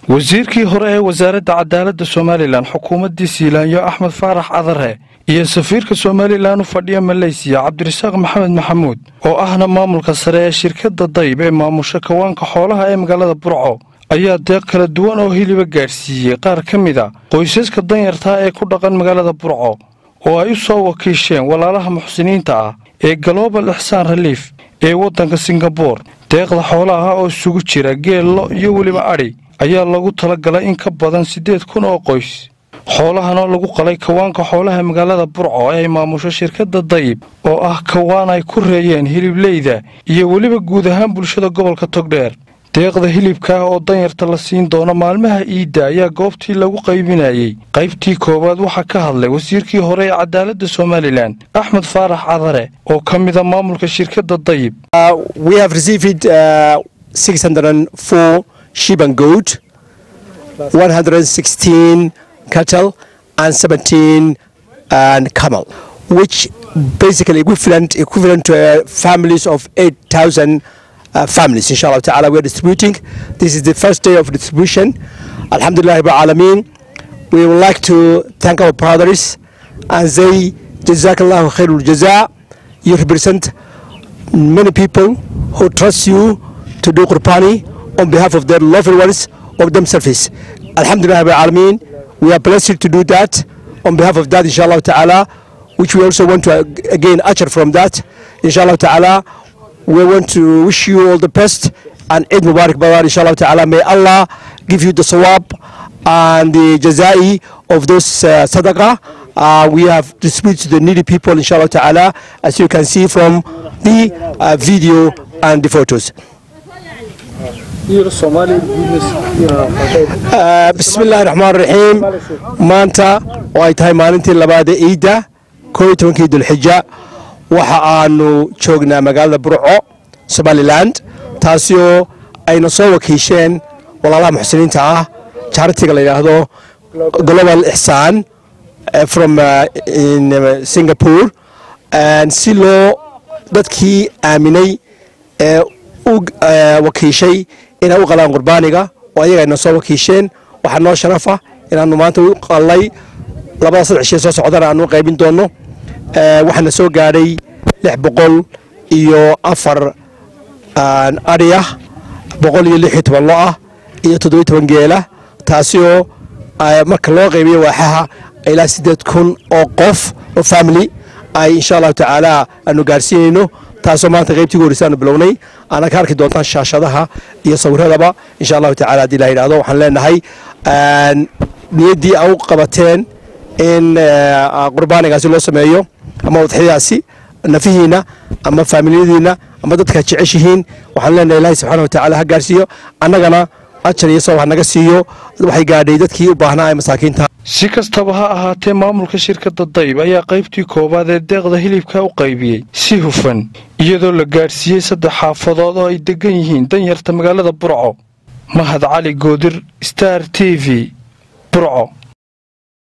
wasiirkii hore ee wasaaradda cadaaladda somalilan xukuumaddii siilaanyo axmed faarax cadare iyo safiirka somalilan u fadhiya maleysiya cabdirasaaq maxamed maxamuud oo ahna maamulka sare ee shirkadda dayb ee maamusha kawaanka xoolaha ee magaalada burco ayaa deeq kala duwan oo hiliba gaadhsiiyey qaar ka mid a qoysaska danyartaa ee ku dhaqan magaalada burco oo ay u soo wakiisheen walaalaha muxsiniinta ah ee global ixsaan reliif ee waddanka singabor deeqda xoolaha oo isugu jira geello iyo weliba adhi ayaa lagu talagalay in ka badan siddeed kun oo qoys xoolahan oo lagu qalay kawaanka xoolaha magaalada burco ee ay maamusho shirkadda dayib oo ah kawaan ay ku reeyeen hilibleyda iyo weliba guud ahaan bulshada gobolka togdheer deeqda hilibkaah oo danyarta la siin doono maalmaha iidda ayaa goobtii lagu qaybinayey qaybtii koowaad waxaa ka hadlay wasiirkii hore ee cadaaladda somalilan axmed faarax cadare oo ka mida maamulka shirkadda dayib sheep and goat, 116 cattle, and 17 and camel, which basically equivalent equivalent to uh, families of 8,000 uh, families. Inshallah ta'ala, we are distributing. This is the first day of distribution. Alhamdulillah, Alameen. We would like to thank our brothers and say, Jazakallahu khairul jaza. You represent many people who trust you to do Qurbani on behalf of their loved ones of themselves. Alhamdulillah Alameen, we are blessed to do that on behalf of that, inshallah ta'ala, which we also want to again usher from that. Inshallah ta'ala, we want to wish you all the best and Eid Mubarak Barar, inshallah ta'ala. May Allah give you the sawab and the jazai of those uh, sadaqah. Uh, we have distributed to the needy people, inshallah ta'ala, as you can see from the uh, video and the photos. bismillahi raxmaan raxiim maanta oo ay tahay maalintii labaad ee iidda koo iyo tobankii dulxija waxa aanu joognaa magaalada burco somalilan taasi oo ayna soo wakiisheen walaalaha muxsiniinta ah jaaritiga la yidhaahdo global ixsaan from singapore si loo dadkii aaminay ee u wakiishay inay u qalaan qurbaaniga oo ayaga ayna soo wakiisheen waxaa noo sharafa inaanu maanta u qalay labada saddex shee soo socdana aanu qaybin doonno waxaana soo gaadhay lix boqol iyo afar adhi ah boqol iyo lix iyo toban lo ah iyo toddobiyo toban geela taasi oo marka loo qaybiyo waaxaha ilaa siddeed kun oo qof oo family ay insha allahu tacaala aanu gaarsiinayno taasoo maanta qaybtii horeysa aanu bilownay aana ka arki doontaan shaashadaha iyo sawiradaba insha allahu tacala haddii la yidhahdo waxaan leenahay niyaddii a u qabateen in qurbaanigaasi loo sameeyo ama udxiyadaasi nafihiina ama faamiliyadiina ama dadka jeceshihiin waxaan leenahay ilaahay subxaana wa tacala ha gaarsiiyo annagana ajar iyo sabab ha naga siiyo waxay gaadhay dadkii u baahnaa ee masaakiinta si kastaba ha ahaatee maamulka shirkadda dayb ayaa qaybtii koowaad ee deeqda hilibka u qaybiyey si hufan iyadoo la gaadhsiiyey saddex xaafadood oo ay deggan yihiin danyarta magaalada burco mahad cali goodir star t v burco